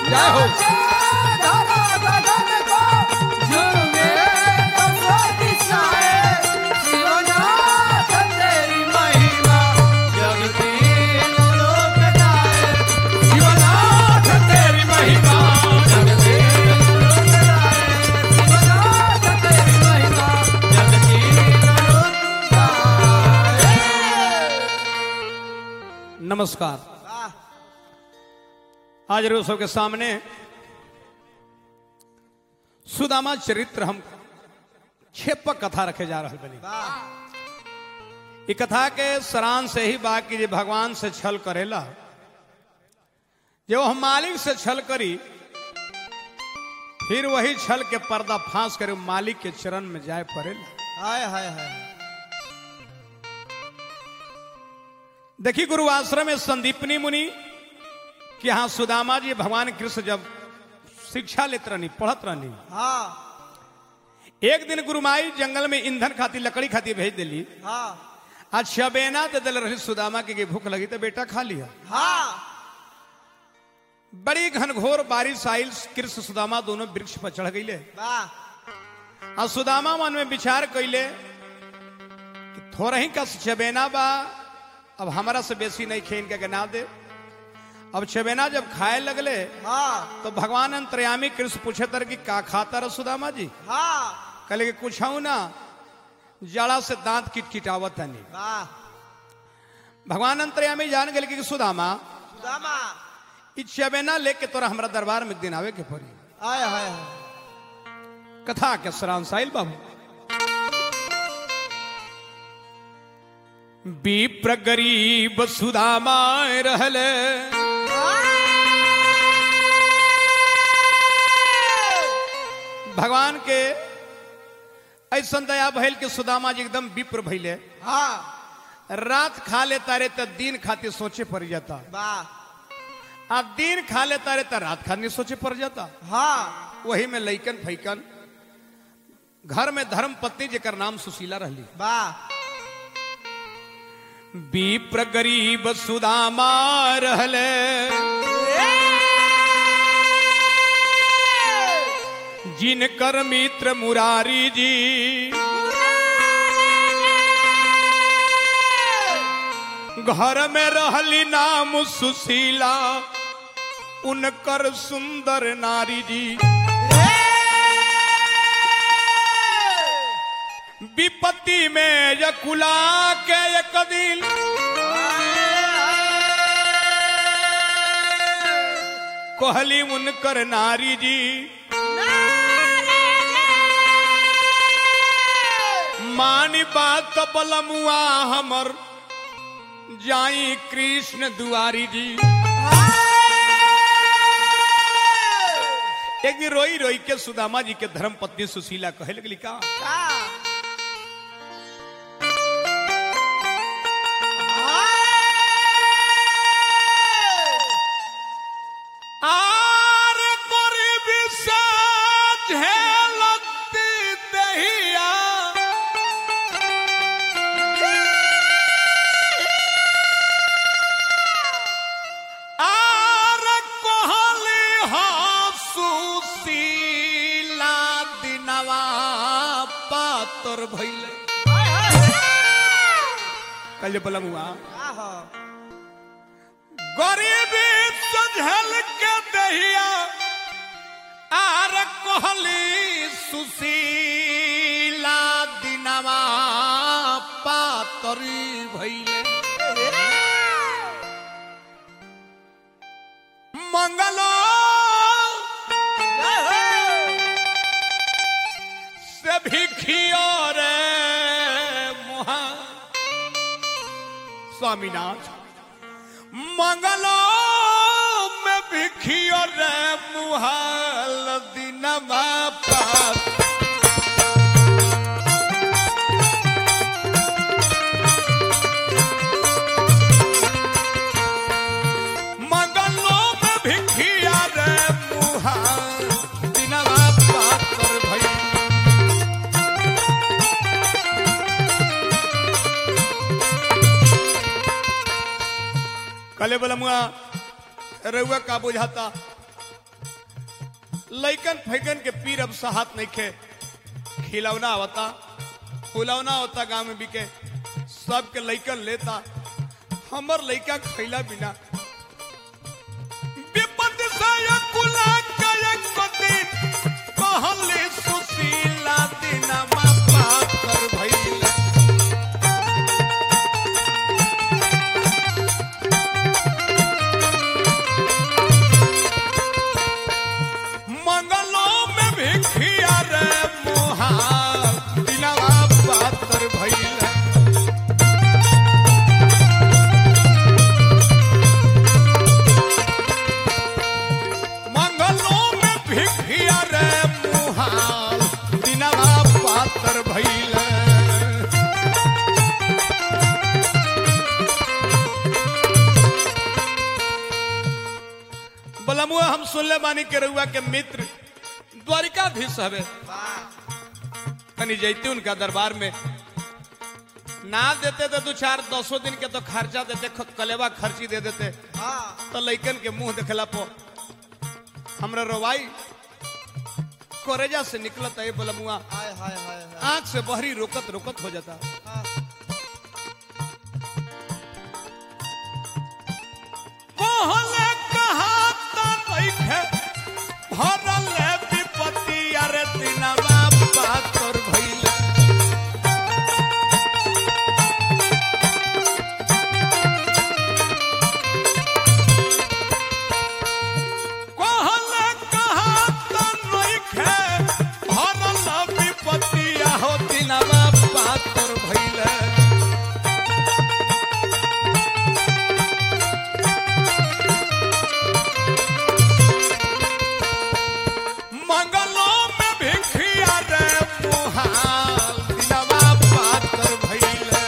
जय हो शिवनाथ तेरी महिमा जगते नमस्कार आज रोसो के सामने सुदामा चरित्र हम छेपक कथा रखे जा रहे बनी ई कथा के सरान से ही बा कि जे भगवान से छल करेला जो हम मालिक से छल करी फिर वही छल के पर्दा फांस करे मालिक के चरण में जाए पड़ेला हाय हाय हाय देखी गुरु आश्रम में संदीपनी मुनि कि यहाँ सुदामा जी भगवान कृष्ण जब शिक्षा लेते रहनी पढ़त रहनी हाँ एक दिन गुरुमाई जंगल में ईंधन खाती लकड़ी खाती भेज दिली हाँ आज शबेना दे दिल रही सुदामा के कि भूख लगी तो बेटा खा लिया हाँ बड़ी घनघोर बारिश आयल कृष्ण सुदामा दोनों वृक्ष पर चढ़ गईले वाह और सुदामा मन में विचार कैले कि थोड़ा ही का चबेना बा अब हमारा से बेसी नहीं खे इनके गना दे अब चबेना जब खाए लगले हाँ तो भगवान अंतर्यामी कृष्ण पूछे तर कि का खाता रह सुदामा जी हाँ कहले कि कुछ ना जड़ा से दांत किटकिटावत तनी वाह भगवान अंतर्यामी जान गए कि सुदामा सुदामा ई चबेना लेके तोरा हमरा दरबार में एक दिन आवे के पड़ी हाय हाय हाय कथा के सरांश आइल बाबू विप्र गरीब सुदामा रहले भगवान के ऐसा दया भइल के सुदामा जी एकदम विप्र भइले हाँ रात खा लेता रे तो दिन खातिर सोचे पड़ जाता वाह आ दिन खा लेता रे तो रात खातिर सोचे पड़ जाता हाँ वही में लैकन फैकन घर में धर्म पत्नी जेकर नाम सुशीला रहली वाह विप्र गरीब सुदामा रहले जिनकर मित्र मुरारी जी घर में रहली नाम सुशीला उनकर सुंदर नारी जी विपत्ति में यकुला के एक दिन कहली उनकर नारी जी मानी बात बलमुआ हमर जाई कृष्ण दुआरी जी एक दिन रोई रोई के सुदामा जी के धर्म पत्नी सुशीला कहे लगली का आर गरीबी से झेलती दहिया आर कहली सुशीला दिनवा पातर भइले कल बलमुआ गरीबी सझल के दहिया आर कहली सुशीला दिनवा पातरी भइले मंगलो से भिखियो रे मुहा स्वामीनाथ मंगलो में भिखियो रे मुहाल दिनमा पास मंगलो में भिखिया रे मुहाल दिनमा पास कर भई कले बलमुआ रउआ का बुझाता लइकन फैकन के पीर अब सहात नहीं खे खिलौना होता फुलौना होता गांव में बिके सबके लइकन लेता हमर लइका खैला बिना विपद से कुला कयक दिन कहले सुशीला दिनमा पाप कर भइला मंगलों में भिखिया रे मोहाल दिनवा पातर भइला मंगलों में भिखिया रे मोहाल दिनवा पातर भइला बलमुआ हम सुनले बानी के रउआ के मित्र द्वारिकाधीश हवे तनी जैते उनका दरबार में ना देते तो दो चार दसों दिन के तो खर्चा देते ख- कलेवा खर्ची दे देते हाँ तो लइकन के मुंह देखला पो हमरा रोवाई कोरेजा से निकलत है बलमुआ हाय हाय हाय हाय आंख से बहरी रोकत रोकत हो जाता हाँ। कहले कहा त नइखे भरल है विपत्ति अरे दिनवा पातर भइला कहले कहा त नइखे भरल है विपत्ति हो दिनवा पातर भइला मंगलों में भिखिया रे मुहाल दिनवा पातर भइले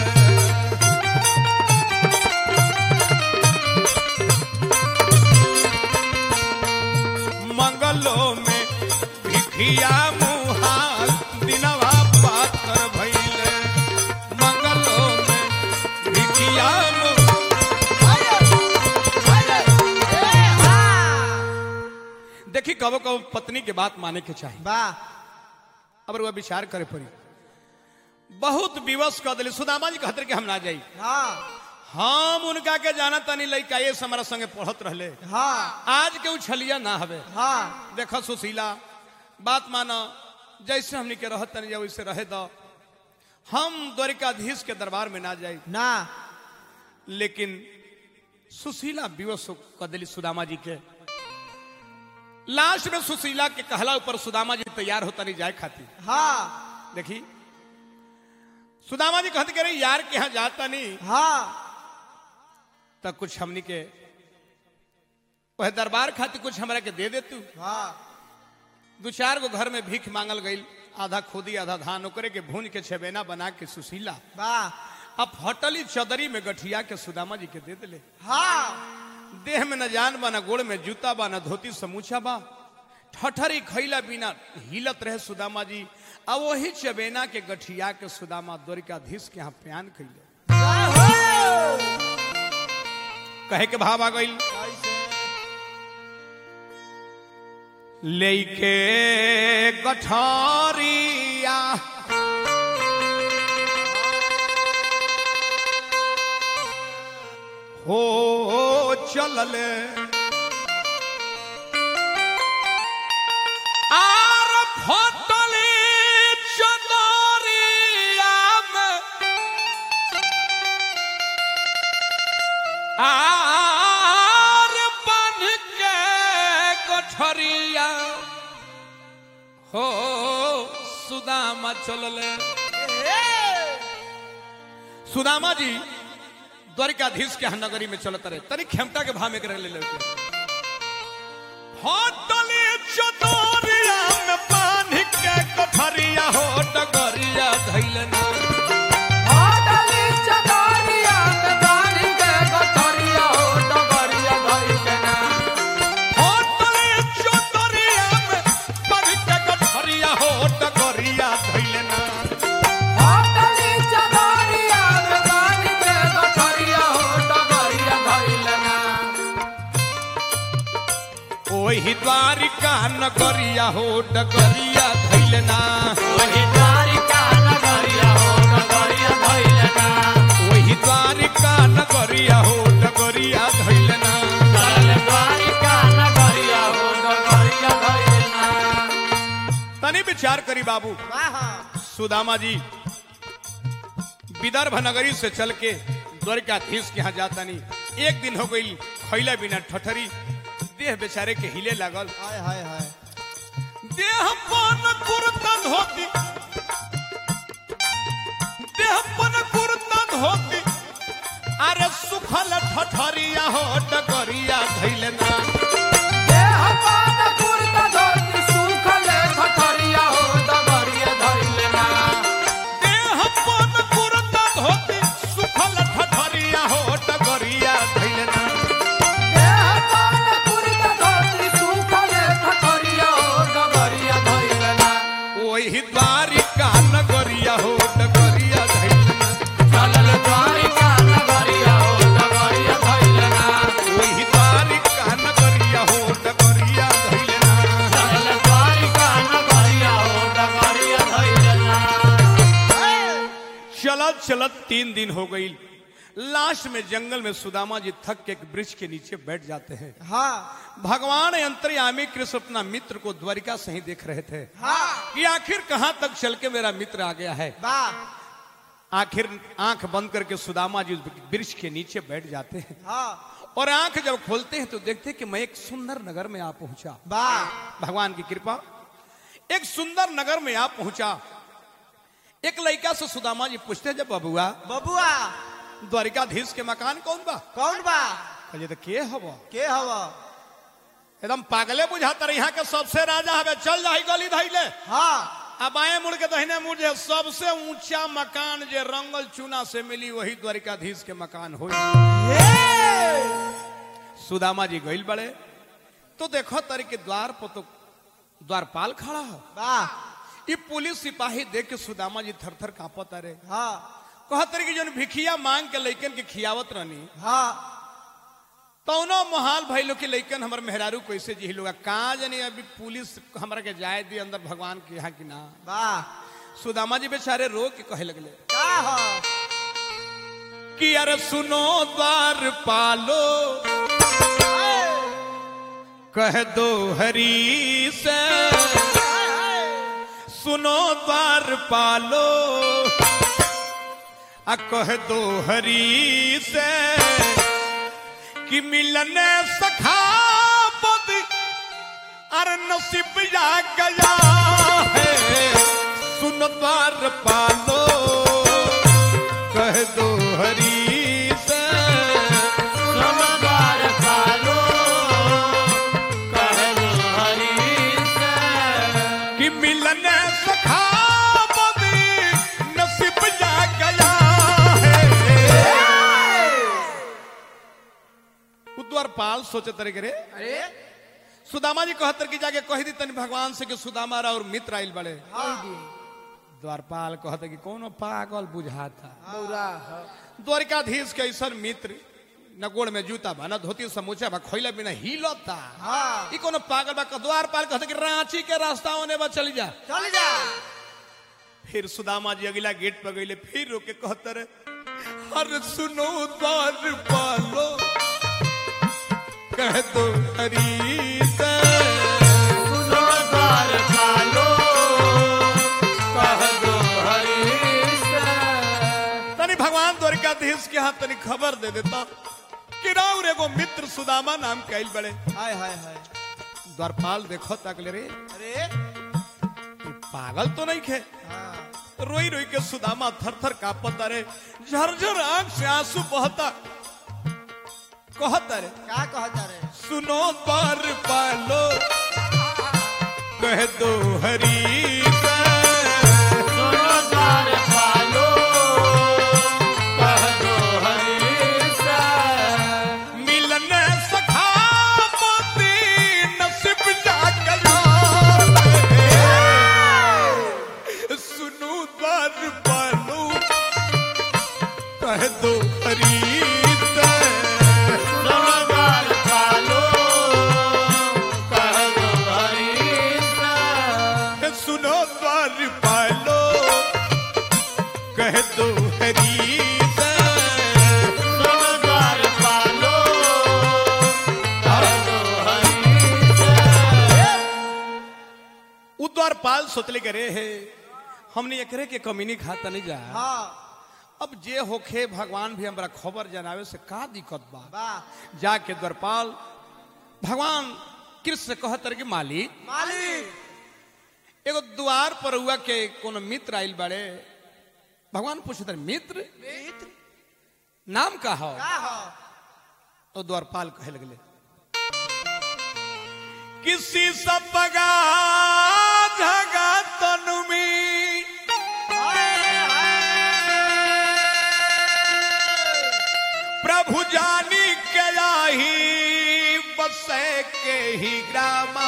मंगलों में भिखिया मुहाल दिनवा पातर भइले मंगलों में भिखिया मुहाल देखी कबो कबो पत्नी के बात माने के चाहिए वाह अब वह विचार करे पड़ी बहुत विवश कर दिली सुदामा जी कहते कि हम ना जाई हाँ हम उनका के जाना तनी लइका ये से हमारा संगे पढ़त रहले हाँ आज के उछलिया ना हवे हाँ देखो सुशीला बात मानो जैसे हमनी के रहत तनी जा वैसे रहे दो हम द्वारिकाधीश के दरबार में ना जाई ना लेकिन सुशीला विवश कर दिली सुदामा जी के लास्ट में सुशीला के कहला ऊपर सुदामा जी तैयार होता नहीं जाए खाती हाँ देखी सुदामा जी कहते कह रहे यार के यहाँ जाता नहीं हाँ तब कुछ हमनी के वह दरबार खातिर कुछ हमरा के दे दे तू हाँ दो चार गो घर में भीख मांगल गई आधा खोदी आधा धान ओकरे के भून के छेबेना बना के सुशीला वाह अब हटली चदरी में गठिया के सुदामा जी के दे दिले हाँ देह में न जान बा न गोड़ में जूता बा न धोती समूचा बा ठठरी खैला बिना हिलत रहे सुदामा जी अब वही चबेना के गठिया के सुदामा द्वारिकाधीश के यहाँ प्यान कैले कहे के भाव आ गई लेके गठरिया हो चलल आर फटली चदरिया में आर बन के गठरिया हो सुदामा चलले सुदामा जी द्वारिकाधीश के यहाँ नगरी में चलत रहे तनी खेमता के भाव में रह ले लेके होटली चदरिया में पानी के कठरिया हो डगरिया धैलना होटली चदरिया में पानी के गठरिया हो डगरिया धइलना होटली चदरिया में पानी के कठरिया हो डगरिया धैलना होटली चदरिया में पानी के गठरिया हो डगरिया धइलना ओ वही द्वारिका नगरिया हो डगरिया धैलना वही द्वारिका नगरिया हो नगरिया धइलना वही द्वारिका नगरिया हो डगरिया धैलना चल द्वारिका नगरिया हो नगरिया धइलना तनी विचार करी बाबू वाह सुदामा जी विदर्भ नगरी से चल के द्वारिकाधीश के यहाँ जाता नहीं एक दिन हो गई खैला बिना ठठरी देह बेचारे के हिले लागल हाय हाय हाय देह पन कुर्ता धोती देह पन कुर्ता धोती अरे सुखल ठठरिया हो डगरिया धैलना देह पाद कुर्ता धोती सुखले ठठरिया हो डगरिया धइलना देह पन कुर्ता धोती सुखल ठठरिया हो डगरिया धैलना देह पाद कुर्ता धोती सुखले ठठरिया हो डगरिया धइलना वही द्वारिका नगरिया हो डगरिया धैलना चलल द्वारिका नगरिया हो नगरिया धइलना वही द्वारिका नगरिया हो डगरिया धैलना चलल द्वारिका नगरिया हो नगरिया धइलना चलत चलत तीन दिन हो गई लास्ट में जंगल में सुदामा जी थक के एक वृक्ष के नीचे बैठ जाते हैं हाँ भगवान अंतर्यामी कृष्ण अपना मित्र को द्वारिका से ही देख रहे थे हाँ कि आखिर कहां तक चल के मेरा मित्र आ गया है वाह आखिर आंख बंद करके सुदामा जी उस वृक्ष के नीचे बैठ जाते हैं हाँ और आंख जब खोलते हैं तो देखते हैं कि मैं एक सुंदर नगर में आ पहुंचा वाह भगवान की कृपा एक सुंदर नगर में आ पहुंचा एक लड़का से सुदामा जी पूछते हैं जब बबुआ बबुआ द्वारिकाधीश के मकान कौन बा कौन बा कहलिए तो के हवा के हवा एकदम पागले बुझाता रहे यहाँ के सबसे राजा हवे चल जा गली धैले हाँ अब बाएं मुड़ के दहिने मुड़ जे सबसे ऊंचा मकान जे रंगल चूना से मिली वही द्वारिकाधीश के मकान हो सुदामा जी गइल बड़े तो देखो तरी के द्वार पर तो द्वारपाल खड़ा है वाह ये पुलिस सिपाही देख के सुदामा जी थर थर कांपत अरे हाँ कहत रही कि जन भिखिया मांग के लइकन के खियावत रहनी हाँ तौनो मोहाल भाई लोग के लइकन हमर मेहरारू कैसे जी लोग कहाँ जानी अभी पुलिस हमरा के जाए दी अंदर भगवान के यहाँ की ना वाह सुदामा जी बेचारे रो के कहे लगले का हो कि अरे सुनो द्वार पालो कह दो हरी से सुनो द्वार पालो आ कह दो हरी से कि मिलने सखा बद अरे नसीब जा गया है सुन द्वार पालो कह दो हरी से सोमवार पालो कहलो हरि से कि मिलने सखा बदी नसीब जा गया है द्वारपाल सोचे तरे करे अरे सुदामा जी कहतर की जाके कह दी तनी भगवान से कि सुदामा और मित्र आइल बड़े द्वारपाल कहते कि कोनो पागल बुझाता बौरा द्वारिकाधीश के ऐसा मित्र न गोड़ में जूता बा न धोती समूचा बा खोइला बिना हिलता हाँ ई कोनो पागल बा द्वारपाल कहते कि रांची के रास्ता होने बा चली जा चल जा फिर सुदामा जी अगला गेट पर गईले फिर रोके कहते रे अरे सुनो द्वार पालो कह दो हरी से सोमवार पालो कहलो हरि से तनी भगवान द्वारिकाधीश के हाथ तनी खबर दे देता कि राउर एगो मित्र सुदामा नाम कैल बड़े हाय हाय हाय द्वारपाल देखो तक रे अरे ई पागल तो नहीं खे हाँ रोई रोई के सुदामा थर थर कापत अरे झरझर आंख से आंसू बहता कहत अरे का कहता रे सुनो द्वार पालो कह दो हरी से सोमवार पालो कहलो हरि से मिलन सखा मोती नसीब जागला सुनो द्वार पालो कह दो हरी से सोमवार पालो द्वारपाल सोचले करे हे हमने एकरे के कमीनी खाता नहीं जा हाँ अब जे होखे भगवान भी हमरा खबर जनावे से का दिक्कत बा वाह जाके द्वारपाल भगवान कृष्ण से कहत रहे कि मालिक मालिक एगो द्वार पर हुआ के कोनो मित्र आइल बाड़े भगवान पूछत रहे मित्र मित्र नाम का हो का हो तो द्वारपाल कहे लगले किसी सपगा झगा तनुमी हाय, हाय। प्रभु जानी के आही बसे के ही ग्रामा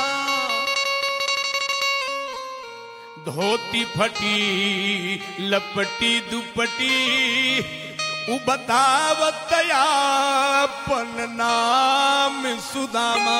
धोती फटी लपटी दुपटी उ बतावत अपन नाम सुदामा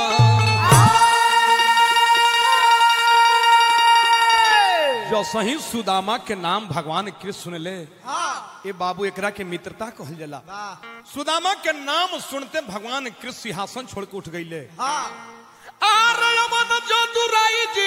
जो सही सुदामा के नाम भगवान कृष्ण सुनले हाँ ए बाबू एकरा के मित्रता कहल जाला वाह सुदामा के नाम सुनते भगवान कृष्ण सिंहासन छोड़ के उठ गईले हाँ आरयमन जो दुराई जी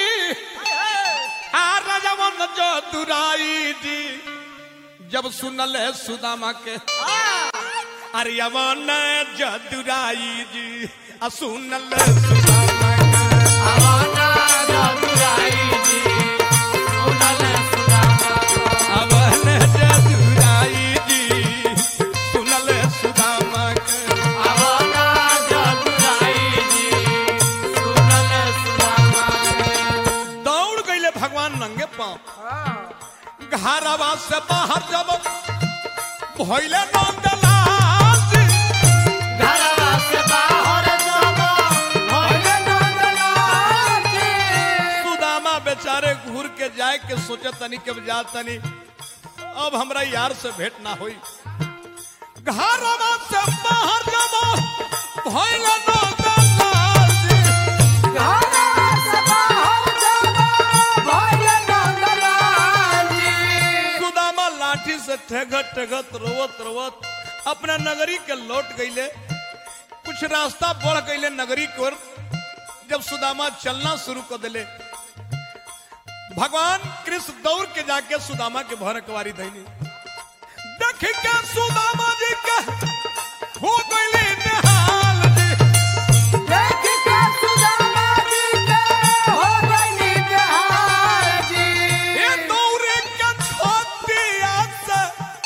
आरयमन जो दुराई जी जब सुनले सुदामा के अरियमन जो दुराई जी आ सुनले सुदामा के आवाना जादुराई जी सुनल सुदामा अवन जो दुराई जी सुनले सुदामा के आवाना जादुराई जी सुनल सुदामा दौड़ गईले भगवान नंगे पांव घरवा से बाहर जब भइले नंदलाल घरवा से बाहर जाबो होइले नंदलाल जी सुदामा बेचारे घूर के जाए के सोचे तनी के जा तनी अब हमरा यार से भेंट ना होई घरवा से बाहर जब भइले नंदलाल घरवा से बाहर जाबो होइले नंदलाल जी सुदामा लाठी से ठगत ठगत रोवत रोवत अपना नगरी के लौट गईले कुछ रास्ता बढ़ गईले नगरी की ओर जब सुदामा चलना शुरू कर दिले भगवान कृष्ण दौड़ के जाके सुदामा के भर कवारी धैली देख के सुदामा जी के हो गईली निहाल जी देख के सुदामा जी के हो गइली बिहार जी ये दौड़े के छोटिया से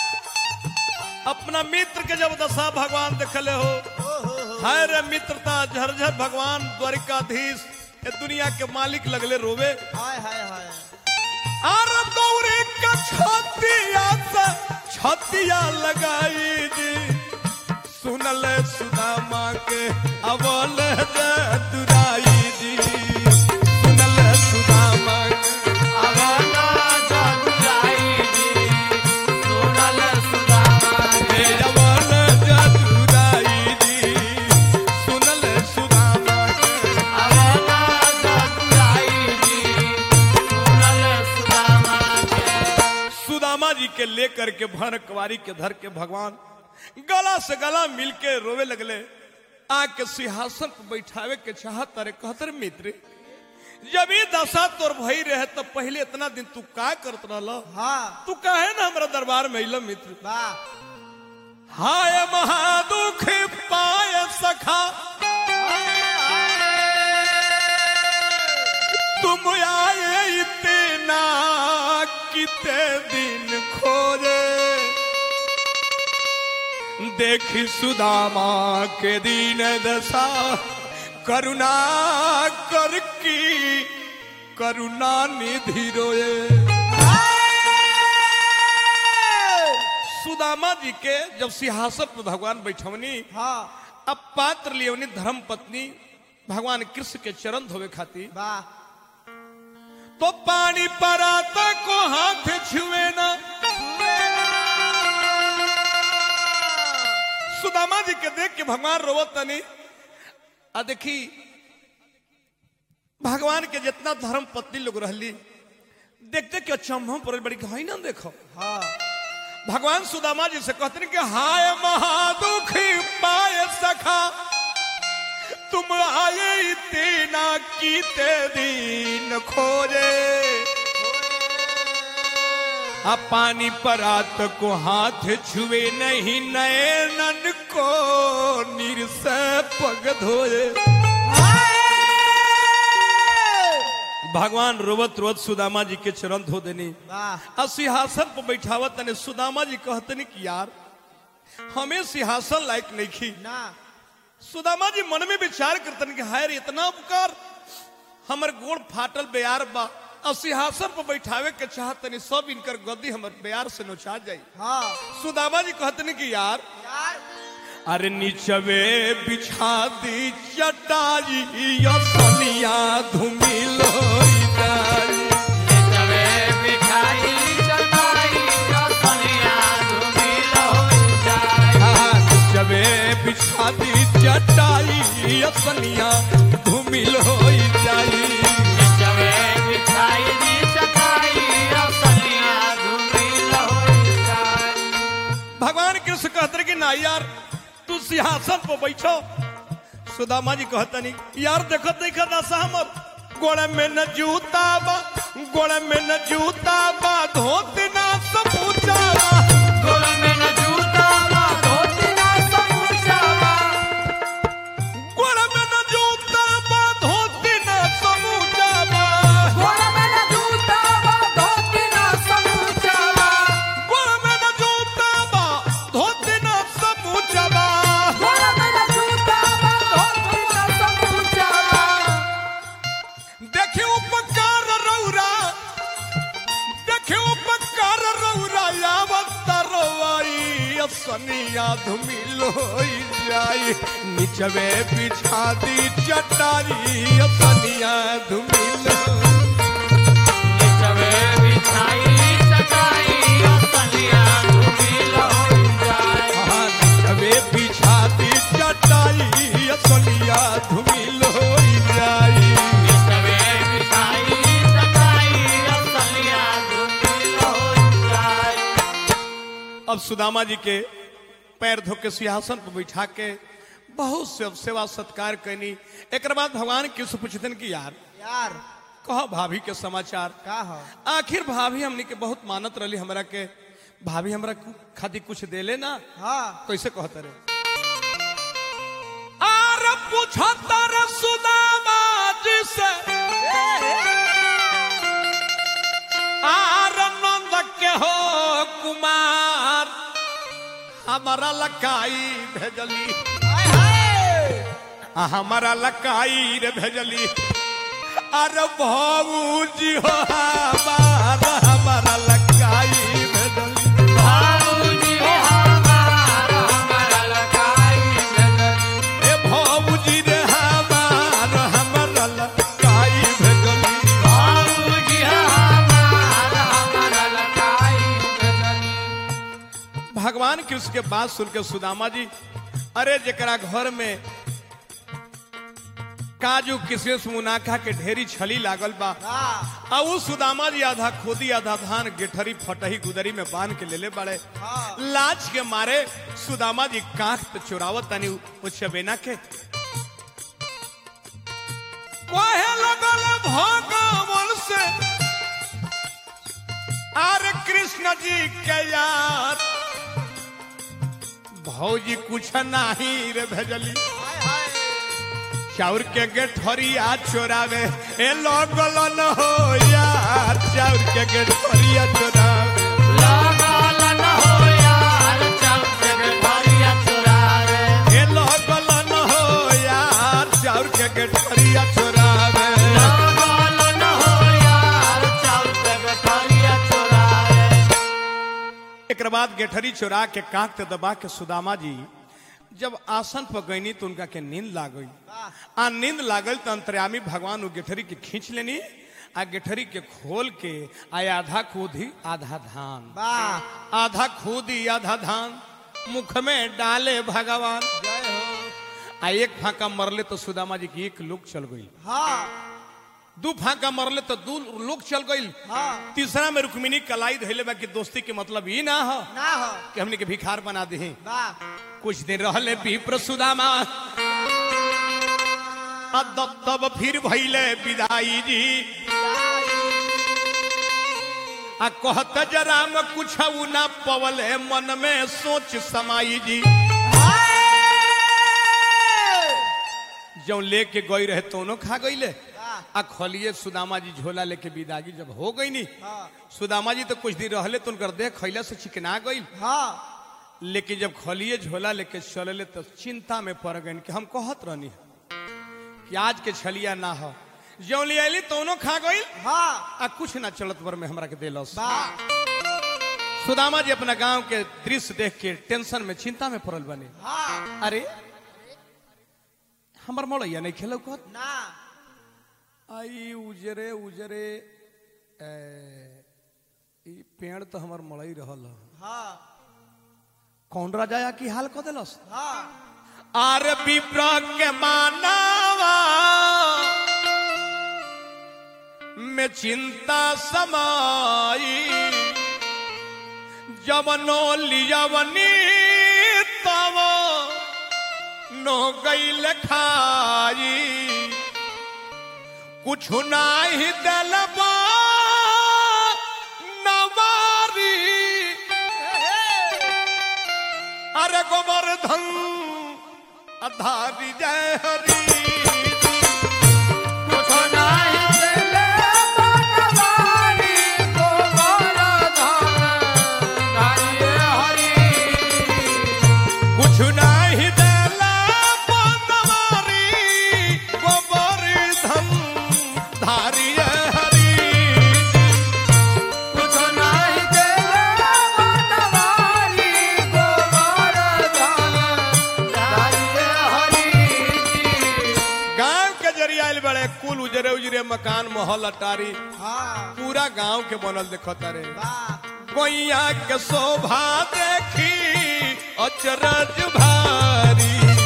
अपना मित्र के जब दशा भगवान देखले हो हाय रे मित्रता झरझर भगवान द्वारिकाधीश ये दुनिया के मालिक लगले रोवे हाय हाय हाय आर दौड़े के छतिया से छतिया लगाई जी सुनल सुदामा के अवल दुराई जी सुनल सुदामा के आवाना जादुराई जी सुनल सुदामा हे अवल दुराई जी सुनल सुदामा के आवाना जादुराई जी सुनल सुदामा सुदामा जी के लेकर के भर कुवारी के धर के भगवान गला से गला मिल के रोवे लगले आके सिंहासन पर बैठावे के चाहत रे कहत रे मित्र जब ये दशा तोर भई रहे तब पहले इतना दिन तू का करत रहल हाँ तू काहे ना हमरा दरबार में अइल मित्र वाह हाय महादुख पाय सखा तुम आए इतना किते दिन खोजे देखी सुदामा के दीन दशा करुणा कर की करुणा निधि रोए सुदामा जी के जब सिंहासन पर भगवान बैठवनी हाँ अब पात्र लियोनी धर्म पत्नी भगवान कृष्ण के चरण धोवे खातिर वाह तो पानी पराता को हाथ छुए ना सुदामा जी के देख के भगवान रोवत तनी आ देखी भगवान के जितना धर्म पत्नी लोग रहली देखते कि अचंभव पर बड़ी घाई ना देखो हाँ भगवान सुदामा जी से कहते हैं कि हाय महादुखी पाए सखा तुम आए इतना कीते दिन खोजे आ पानी पर आत को हाथ छुए नहीं नयनन को नीर से पग धोए भगवान रोवत रोवत सुदामा जी के चरण धो देनी वाह आ सिंहासन पर बैठावत तने सुदामा जी कहतनी कि यार हमें सिंहासन लायक नहीं खी ना सुदामा जी मन में विचार करतन कि हाय रे इतना उपकार हमर गोड़ फाटल बेयार बा और सिंहासन पर बैठावे के चाहतनी सब इनकर गद्दी हमर बेयार से नोचा जाई हाँ सुदामा जी कहतनी कि यार यार अरे नीचवे बिछा दी चटाई या सनिया धुमिल होई जाई जबे बिठाई चटाई जो सनिया धुमिल होई जाए जबे बिछा दी चटाई या सनिया धुमिल होई जाई जबे बिठाई दी चटाई जो सनिया धुमिल होई जाए भगवान कृष्ण कहते कि ना यार तू सिंहासन पर बैठो सुदामा जी कहतनी यार देखो देखो ना सहमत गोड़े में न जूता बा गोड़े में न जूता बा धोती ना समूचा बा गोल में न जूता बा धोती ना समूचा बा गोड़े में न जूता बा धोती ना समूचा बा गोल में न जूता बा धोती ना समूचा बा गोड़े में न जूता बा धोती ना समूचा बा गोल में न जूता बा धोती ना समूचा बा देखी उपकार रौरा देखी उपकार रौरा यावत रवाई सनिया धुमिल होई जाई निचवे बिछा दी चटारी सनिया धुमिल जबे बिछाई चटाई जो सनिया धुमिल होई जाए हाँ, निचवे बिछा दी चटाई सनिया धुमिल होई जाई जबे बिछाई चटाई जो सनिया धुमिल होई जाए अब सुदामा जी के पैर धो के सिंहासन पर बैठा के बहुत से सेवा सत्कार कैनी एक बाद भगवान कृष्ण पूछतन कि यार यार कहो भाभी के समाचार का हो आखिर भाभी हमनी के बहुत मानत रही हमरा के भाभी हमरा कु- खातिर कुछ देले ना हाँ कैसे कहते रे आर पूछता रे सुदामा जी से आर नंद के हो कुमार हमारा लकाई भेजली हाय हाय आ हमारा लकाई रे भेजली अरे भाऊजी हो हमारा हमारा लकाई भेजली बाबूजी हो हमारा हमारा लकाई भेजली ए भाऊजी रे हमारा हमारा लकाई भेजली बाबूजी हो हमारा हमारा लकाई भेजली भगवान कृष्ण के बात सुन के सुदामा जी अरे जकरा घर में काजू किशमिश मुनाखा के ढेरी छली लागल बा हाँ आ उ सुदामा जी आधा खोदी आधा धान गेठरी फटही गुदरी में बांध के लेले बड़े हाँ। लाज के मारे सुदामा जी कांख पे चुरावत तनी उ चबेना के कहे लगल भगवान से अरे कृष्ण जी के यार भौजी कुछ नाही रे भेजली हाय हाय चाउर के गेठरिया चोरावे ए लगल न हो यार चाउर के गेठरिया चोरावे लागल न हो यार चौके भरिया चुरावे ए लगल न हो यार चाउर के गेठरिया चोरावे लागल न हो यार चौके भरिया चुरावे एक बाद गेठरी चोरा के कांख ते दबा के सुदामा जी जब आसन पर गईनी तो उनका के नींद लाग गई आ नींद लागल तो अंतर्यामी भगवान उ गेठरी के खींच लेनी आ गेठरी के खोल के आ आधा कूदी आधा धान वाह आधा खूदी आधा धान मुख में डाले भगवान जय हो आ एक फाका मरले तो सुदामा जी की एक लोक चल गई हाँ दू फाका मरले तो दू लोक चल गई हाँ तीसरा में रुक्मिनी कलाई धैले बा कि दोस्ती के मतलब ई ना हो ना हो कि हमने के भिखार बना दे वाह कुछ दिन रहले विप्र सुदामा आ तब तब फिर भैले विदाई जी आ कहत जरा में कुछ ना पवले मन में सोच समाई जी जो लेके गई रहे तोनो खा गईले आ खलिए सुदामा जी झोला लेके विदागी जब हो गई नी सुदामा जी तो कुछ दिन रहले तो उनकर देह खैला से चिकना गई लेकिन जब खलिए झोला लेके चलले तो चिंता में पड़ गई कि हम कहत रहनी कि आज के छलिया ना हो जो ले अली तोनो खा गई आ कुछ ना चलत पर में हमरा के देलस सुदामा जी अपना गांव के दृश्य देख के टेंशन में चिंता में पड़ल बने अरे हमर मड़ैया नहीं खेलो कहत आई उजरे उजरे ए, ई पेड़ तो हमर मड़ई रहल ह। कौन राजा की हाल क देलस आर विप्र के मानवा में चिंता समाई जवनो लियवनी तव नो गईल खाई कुछ नाही दलबा नवारी अरे गोवर्धन अधारी जय हरी कुछ नाही देला बनवारी गोवर्धन धारी जय हरी गांव के जरिया आइल बड़े कुल उजरे उजरे मकान महल अटारी पूरा गांव के बनल देखता रे कोइया के शोभा देखी अचरज भारी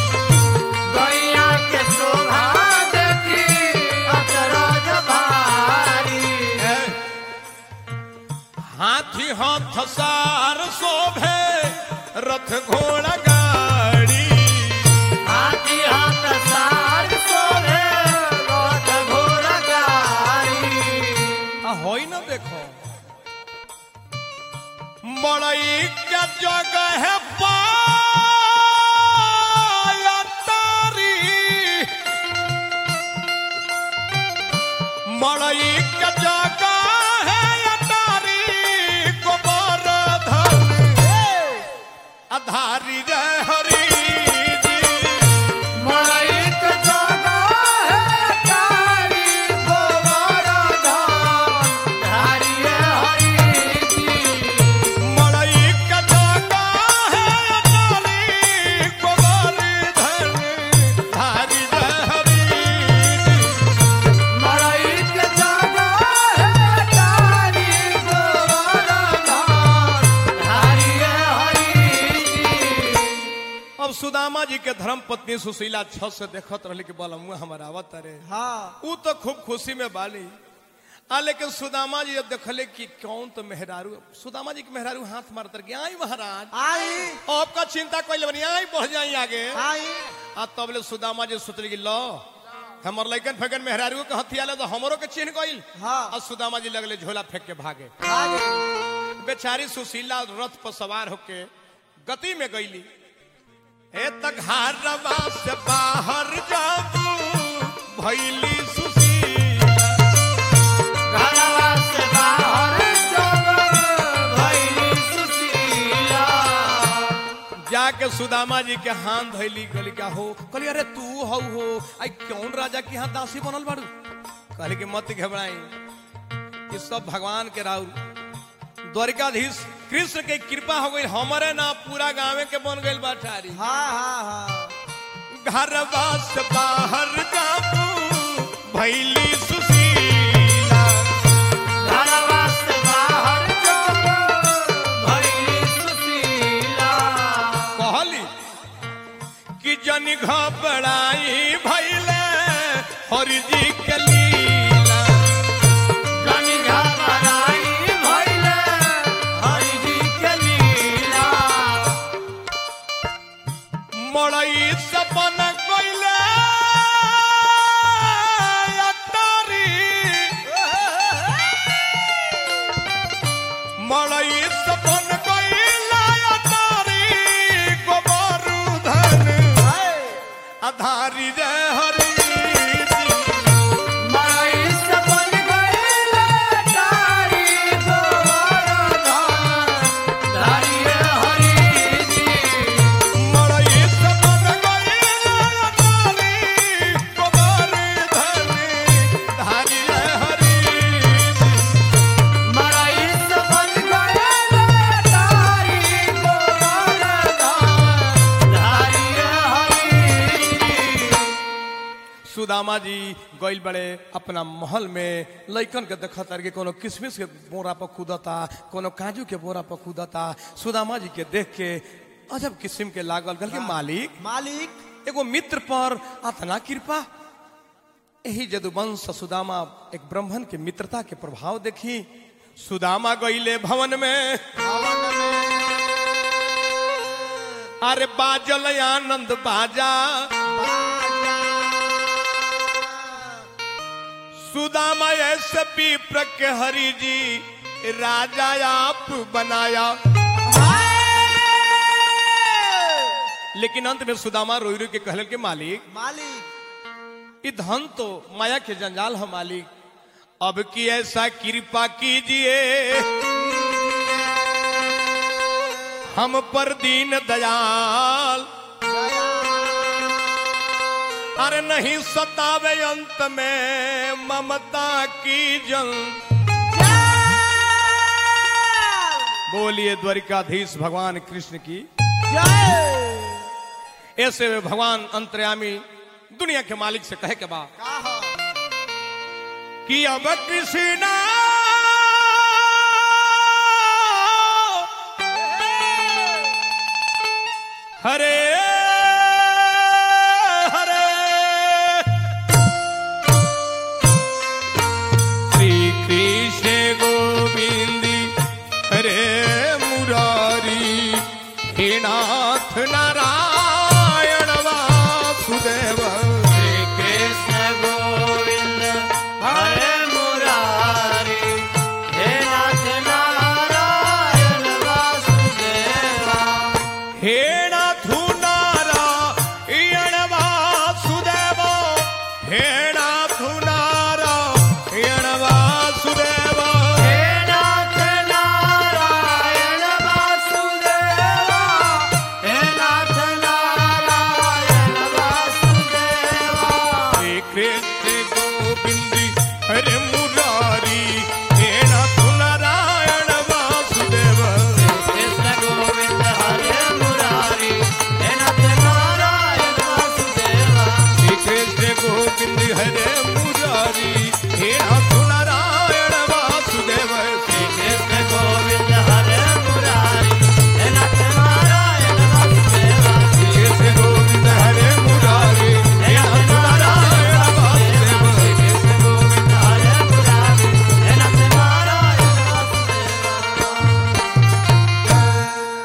है। हाथी हाथ सार शोभे रथ घोड़ा गाड़ी आ होई ना देखो मड़ई के जगह है पायतारी मड़ई के जगह है अटारी गोवर्धन अधारी जय हरी जी मड़ई के जगह है अटारी गोवर्धन धारी जय हरी जी अब सुदामा जी के धर्म पत्नी सुशीला छत से देखत रहली कि बलमुआ हमारा आवत रे ऊ तो खूब खुशी में बाली आ लेकिन सुदामा जी जब देखले कि कौन तो मेहरारू सुदामा जी के मेहरारू हाथ मारत रह आई महाराज आपका चिंता कोई बनी आई बढ़ जाई आगे आ तब ले सुदामा जी सोचली कि लो हमर लइकन फेकन मेहरारू के हथिया तो हमरो के चिन्ह गइल हाँ। आ सुदामा जी लगले झोला फेंक के भागे बेचारी सुशीला रथ पर सवार होके गति में गईली ए तक हारवा से बाहर जाबू भैली सुशीला जाके सुदामा जी के हाथ धैली कहली क्या हो कहली अरे तू हौ हो आई कौन राजा के यहाँ दासी बनल बाड़ू कहली कि मत घबराई ये सब भगवान के राउर द्वारिकाधीश कृष्ण के कृपा हो गई हमारे ना पूरा गाँव के बन गई बाठारी घरवा से बाहर जाबू भैली सुशीला कहली कि जन घबराई भैले हरि जी के लीला मड़ई सपन गईले हरि मरई से बन गईले तारी गोवर्धन धारी हरि जी मरई से बन गईले तारी गोवर्धन धारी हरि मरई से बन गईले तारी गोवर्धन धारी हरि जी सुदामा जी गइल बड़े अपना महल में लइकन के देखत तार के कोनो किशमिश के बोरा पर कूदता कोनो काजू के बोरा पर कूदता सुदामा जी के देख के अजब किस्म के लागल गल के मालिक मालिक एगो मित्र पर अतना कृपा यही जदुवंश सुदामा एक ब्राह्मण के मित्रता के प्रभाव देखी सुदामा गईले भवन में अरे बाजल आनंद बाजा सुदामा ऐसे पीप्र के हरि जी राजा आप बनाया लेकिन अंत में सुदामा रोई रोई के कहल के मालिक मालिक ये धन तो माया के जंजाल है मालिक अब की ऐसा कृपा कीजिए हम पर दीन दयाल अरे नहीं सतावे अंत में ममता की जल बोलिए द्वारिकाधीश भगवान कृष्ण की ऐसे में भगवान अंतर्यामी दुनिया के मालिक से कहे के बाद कि अब कृष्णा हरे हरे श्री कृष्ण गोविंद हरे मुरारी हे नाथ नारायण वासुदेव